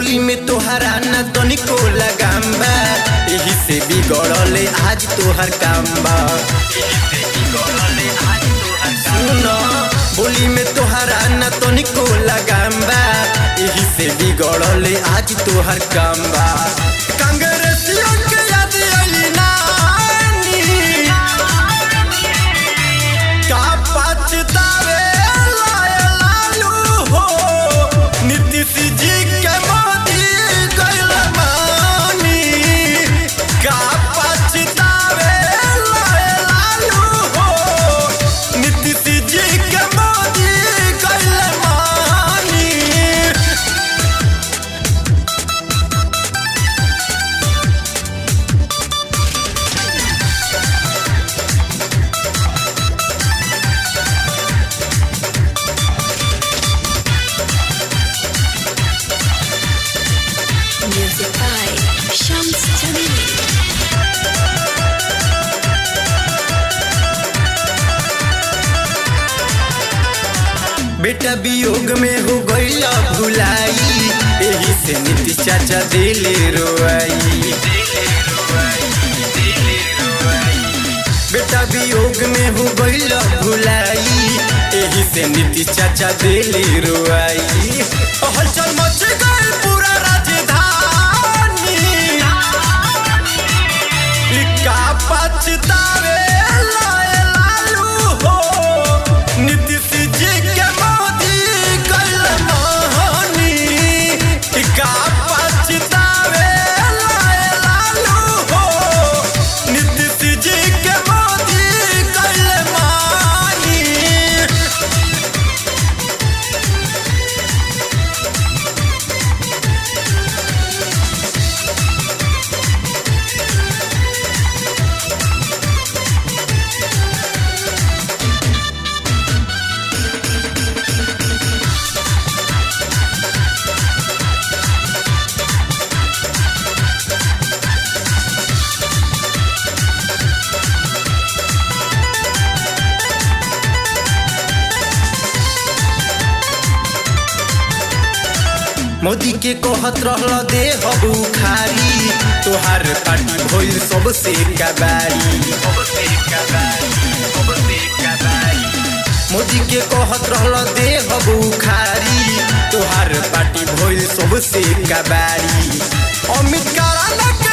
बोली में तोहरा न तनिको लगाम बा एही से बिगड़ले आज तोहर काम बा सुन बोली में तोहरा न तनिको लगाम बा एही से बिगड़ले आज तोहर काम बा कांग्रेसियों के याद आइली नानी का पछतावे लाए लालू हो नीतीश जी के मोदी गइल मानी का पछतावे लाए लालू हो नीतीश जी के मोदी गइल मानी Music by Shams Jamil. बेटा वियोग में हो गईला भुलाई एही से नीतीश चाचा दिले रोआई बेटा वियोग में हो गईला भुलाई एही से नीतीश चाचा दिले रोआई हलचल मच गई पूरा राजधानी ई का पछतावे लाए लालू हो नीतीश जी के मोदी गइल महानी ई का पछतावे लाए लालू हो नीतीश जी के मोदी गइल मानी मोदी के कहत रहल दे हबू खारी तोहार पार्टी भइल सबसे कबारी मोदी के कहत रहल दे हबू खारी तोहार पार्टी भइल सबसे कबारी अमित कराना के